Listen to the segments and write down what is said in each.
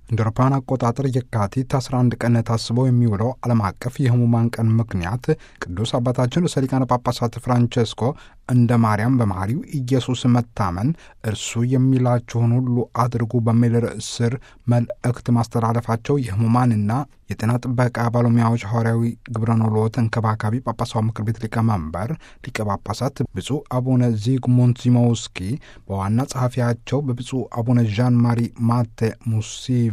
እንደ አውሮፓውያን አቆጣጠር የካቲት 11 ቀን ታስበው የሚውለው ዓለም አቀፍ የሕሙማን ቀን ምክንያት ቅዱስ አባታችን ርዕሰ ሊቃነ ጳጳሳት ፍራንቸስኮ እንደ ማርያም በመሐሪው ኢየሱስ መታመን እርሱ የሚላችሁን ሁሉ አድርጉ በሚል ርዕስ ስር መልእክት ማስተላለፋቸው የሕሙማንና የጤና ጥበቃ ባለሙያዎች ሐዋርያዊ ግብረ ኖሎ ተንከባካቢ ጳጳሳዊ ምክር ቤት ሊቀመንበር ሊቀ ጳጳሳት ብፁዕ አቡነ ዚግሙንት ዚሞውስኪ በዋና ጸሐፊያቸው በብፁዕ አቡነ ዣን ማሪ ማቴ ሙሲቪ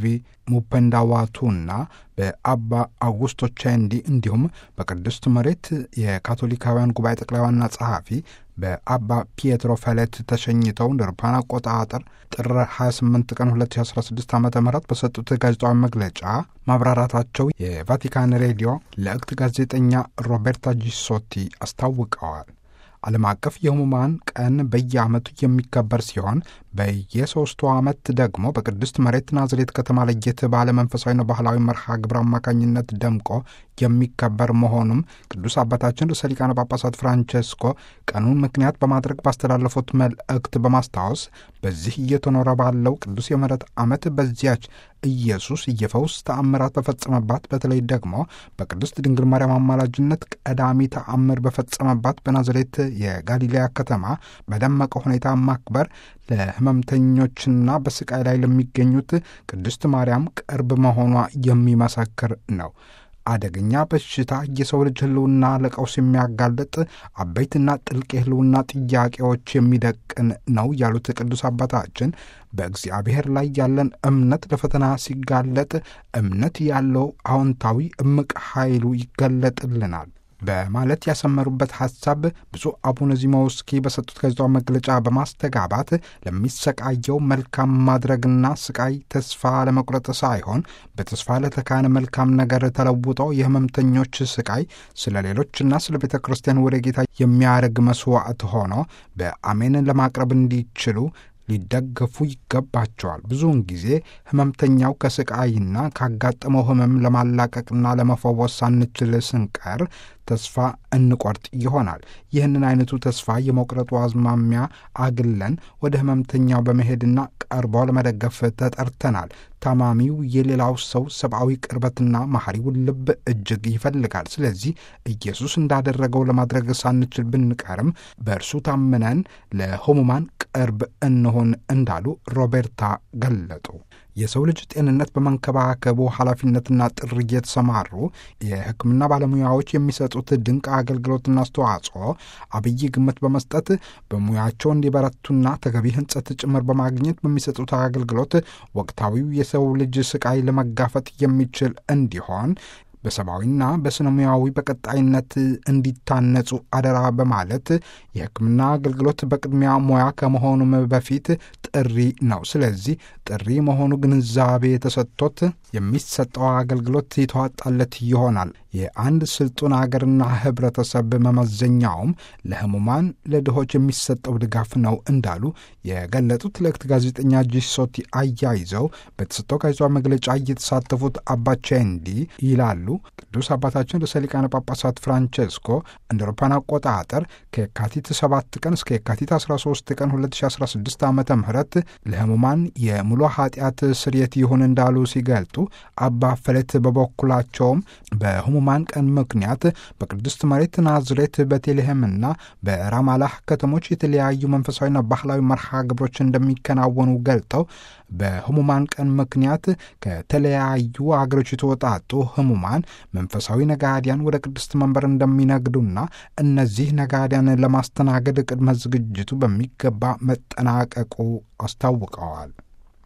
ሙፐንዳዋቱና በአባ አውጉስቶ ቼንዲ እንዲሁም በቅድስት መሬት የካቶሊካውያን ጉባኤ ጠቅላይ ዋና ጸሐፊ በአባ ፒየትሮ ፈሌት ተሸኝተው እንደ አውሮፓውያን አቆጣጠር ጥር 28 ቀን 2016 ዓ ም በሰጡት ጋዜጣዊ መግለጫ ማብራራታቸው የቫቲካን ሬዲዮ ለእክት ጋዜጠኛ ሮቤርታ ጂሶቲ አስታውቀዋል። ዓለም አቀፍ የሕሙማን ቀን በየዓመቱ የሚከበር ሲሆን በየሶስቱ ዓመት ደግሞ በቅድስት መሬት ናዝሬት ከተማ ለየት ባለ መንፈሳዊና ባህላዊ መርሃ ግብር አማካኝነት ደምቆ የሚከበር መሆኑም ቅዱስ አባታችን ርዕሰ ሊቃነ ጳጳሳት ፍራንቸስኮ ቀኑን ምክንያት በማድረግ ባስተላለፉት መልእክት በማስታወስ በዚህ እየተኖረ ባለው ቅዱስ የምሕረት ዓመት በዚያች ኢየሱስ የፈውስ ተአምራት በፈጸመባት በተለይ ደግሞ በቅድስት ድንግል ማርያም አማላጅነት ቀዳሚ ተአምር በፈጸመባት በናዝሬት የጋሊሌያ ከተማ በደመቀ ሁኔታ ማክበር ለሕመምተኞችና በስቃይ ላይ ለሚገኙት ቅድስት ማርያም ቅርብ መሆኗ የሚመሰክር ነው። አደገኛ በሽታ የሰው ልጅ ሕልውና ለቀውስ የሚያጋልጥ አበይትና ጥልቅ የሕልውና ጥያቄዎች የሚደቅን ነው ያሉት ቅዱስ አባታችን በእግዚአብሔር ላይ ያለን እምነት ለፈተና ሲጋለጥ እምነት ያለው አዎንታዊ እምቅ ኃይሉ ይገለጥልናል በማለት ያሰመሩበት ሐሳብ ብፁዕ አቡነ ዚሞውስኪ በሰጡት ጋዜጣዊ መግለጫ በማስተጋባት ለሚሰቃየው መልካም ማድረግና ስቃይ ተስፋ ለመቁረጥ ሳይሆን በተስፋ ለተካነ መልካም ነገር ተለውጠው የሕመምተኞች ስቃይ ስለ ሌሎችና ስለ ቤተ ክርስቲያን ወደ ጌታ የሚያደርግ መስዋዕት ሆኖ በአሜን ለማቅረብ እንዲችሉ ሊደገፉ ይገባቸዋል። ብዙውን ጊዜ ሕመምተኛው ከስቃይና ካጋጠመው ሕመም ለማላቀቅና ለመፈወስ ሳንችል ስንቀር ተስፋ እንቆርጥ ይሆናል። ይህንን አይነቱ ተስፋ የመቁረጡ አዝማሚያ አግለን ወደ ሕመምተኛው በመሄድና ቀርቦ ለመደገፍ ተጠርተናል። ታማሚው የሌላው ሰው ሰብአዊ ቅርበትና መሐሪውን ልብ እጅግ ይፈልጋል። ስለዚህ ኢየሱስ እንዳደረገው ለማድረግ ሳንችል ብንቀርም በእርሱ ታምነን ለሕሙማን ቅርብ እንሆን እንዳሉ ሮቤርታ ገለጡ። የሰው ልጅ ጤንነት በመንከባከቡ ኃላፊነትና ጥሪ የተሰማሩ የሕክምና ባለሙያዎች የሚሰጡት ድንቅ አገልግሎትና አስተዋጽኦ አብይ ግምት በመስጠት በሙያቸው እንዲበረቱና ተገቢ ሕንጸት ጭምር በማግኘት በሚሰጡት አገልግሎት ወቅታዊው የሰው ልጅ ስቃይ ለመጋፈጥ የሚችል እንዲሆን በሰብአዊና በስነ ሙያዊ በቀጣይነት እንዲታነጹ አደራ በማለት የሕክምና አገልግሎት በቅድሚያ ሙያ ከመሆኑም በፊት ጥሪ ነው። ስለዚህ ጥሪ መሆኑ ግንዛቤ ተሰጥቶት የሚሰጠው አገልግሎት የተዋጣለት ይሆናል። የአንድ ስልጡን አገርና ህብረተሰብ መመዘኛውም ለህሙማን ለድሆች የሚሰጠው ድጋፍ ነው እንዳሉ የገለጡት ለእክት ጋዜጠኛ ጂሶቲ አያይዘው በተሰጠው ጋዜጣዊ መግለጫ እየተሳተፉት አባቼንዲ ይላሉ። ቅዱስ አባታችን ርዕሰ ሊቃነ ጳጳሳት ፍራንቼስኮ እንደ አውሮፓውያን አቆጣጠር ከየካቲት 7 ቀን እስከ የካቲት 13 ቀን 2016 ዓ ም ለህሙማን የሙሉ ኃጢአት ስርየት ይሁን እንዳሉ ሲገልጡ አባ ፈሌት በበኩላቸውም በህሙማን ቀን ምክንያት በቅድስት መሬት ናዝሬት፣ በቴልሄምና በራማላህ ከተሞች የተለያዩ መንፈሳዊና ባህላዊ መርሃ ግብሮች እንደሚከናወኑ ገልጠው በህሙማን ቀን ምክንያት ከተለያዩ አገሮች የተወጣጡ ህሙማን መንፈሳዊ ነጋዲያን ወደ ቅድስት መንበር እንደሚነግዱና እነዚህ ነጋዲያን ለማስተናገድ ቅድመ ዝግጅቱ በሚገባ መጠናቀቁ አስታውቀዋል።